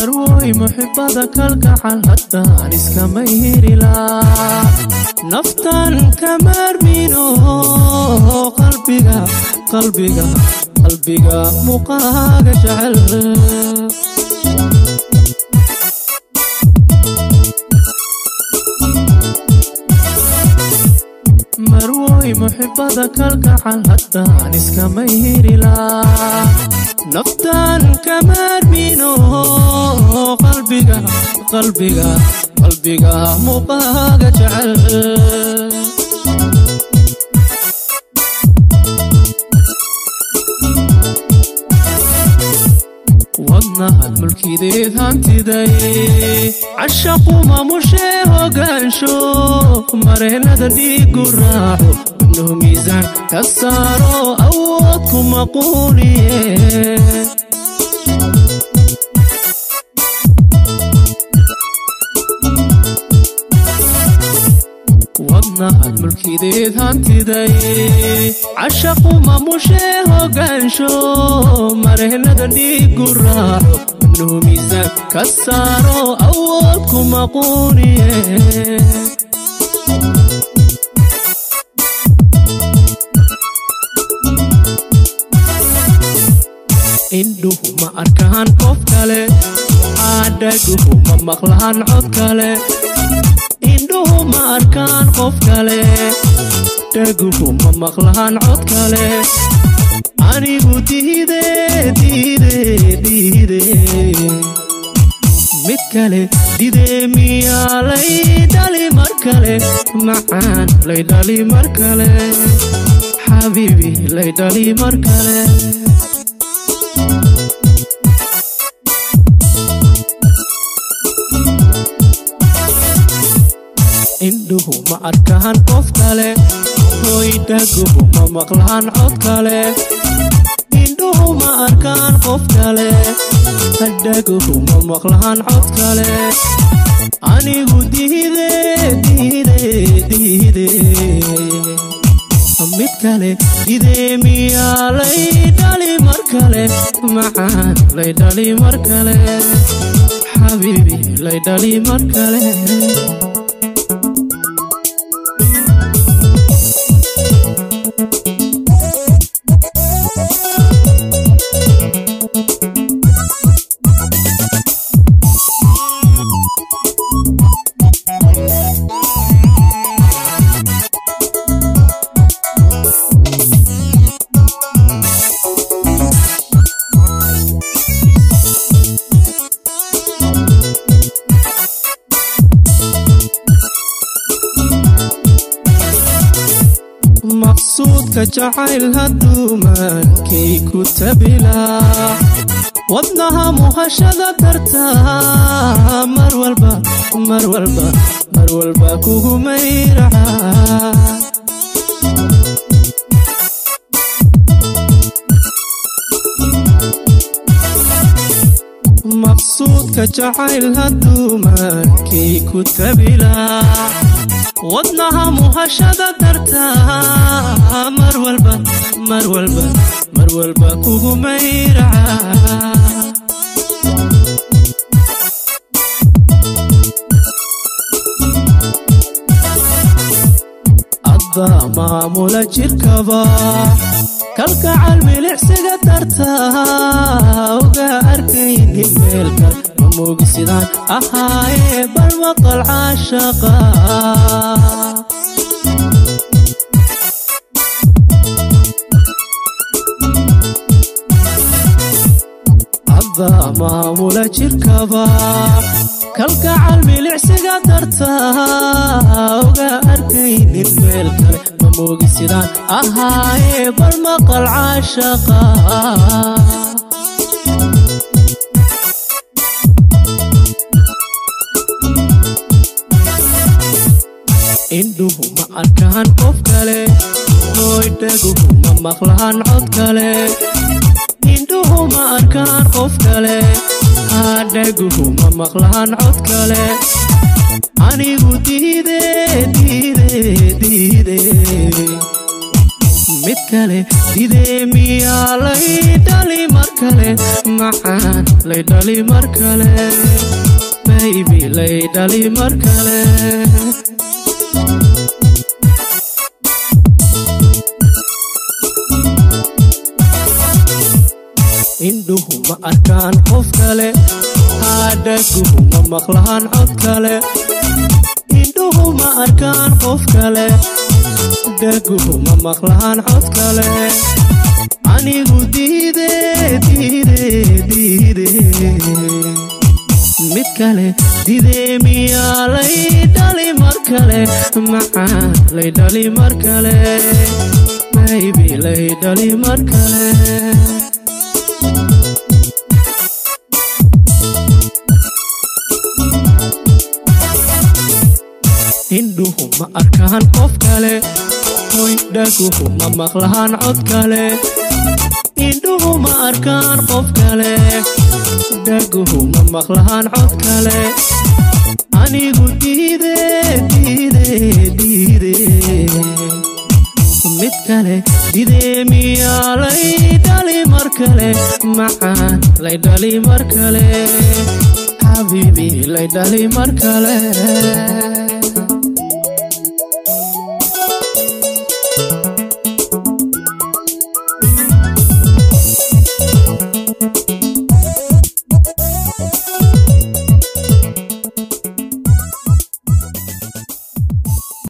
marwoy muxibada kalgacal haddaan iskama hirilaa naftan kamaarmino qalbiga qalbiga qalbiga muuqaaga jecel marwoy muxibada kalgacal haddaan iskama hirilaa naftan kamaarmino qalbiga qalbiga qalbiga muuqaaga jecel wadnahan mulkideed hantiday cashaqu maamushee hogaansho mareenada dhiigu raaco ibnuhu miisaan ka saaro awood kuma quuniye wadnahan mulkideed hantiday cashaqu maamushee hogaansho mareenada dhiigu raaco ibnuhu miisaan ka saaro awood kuma quuniye indhuhu ma arkaan qof kale adhaguhu ma maqlaan cod kale indhuhu ma arkaan qof kale dhaguhu ma maqlaan cod kale anigu diide diide diide mid kale dide miyaa lay dhali mar kale macaan lay dhali mar kale xabiibi lay dhali mar kale indhuhu ma arkaan qof kale hoydhaguhu ma maqlaan cod kale indhuhu ma arkaan qof kale hadhaguhu ma maqlaan cod kale anigu diide diide diide mid kale dide miyaa lay dhali mar kale macaan lay dhali mar kale xabiibi lay dhali mar kale maqsuudka jacayl hadduu maankay ku tabilaa wadnaha muhashada dartaa mar walba mar walba mar walba kugu mayraca maqsuudka jacayl hadduu maankay ku tabilaa wadnaha muhashada dartaa mar walba mar walba mar walba kugu mayraca adbaa maamula jirkaba kalgacal milicsiga dartaa uga arkaynin meelkal mamogi sidaan ahaaye bal maqal caashaqa adbaa maamula jirkaba kalgacal milicsiga dartaa uga arkaynin meel kale mamogi sidaan ahaaye bal maqal caashaqa indhuhu ma arkaan qof kale hoydhaguhu ma maqlaan cod kale indhuhu ma arkaan qof kale hadhaguhu ma maqlaan cod kale anigu diide diide diide mid kale dide miyaa lay dhali mar kale macaan lay dhali mar kale baybi lay dhali mar kale indhuhu ma arkaan qof kale haadhaguhu ma maqlaan cod kale indhuhu ma arkaan qof kale dhaguhu ma maqlaan cod kale anigu diide diide diide mid kale didee miyaa lay dhali mar kale macaan lay dhali mar kale baybi lay dhali mar kale indhuhu ma arkaan qof kale hoy dhaguhu ma maqlaan cod kale indhuhu ma arkaan qof kale dhaguhu ma maqlaan cod kale anigu diide diide diide mid kale didee miyaa lay dhali mar kale macaan lay dhali mar kale xabiibi lay dhali mar kale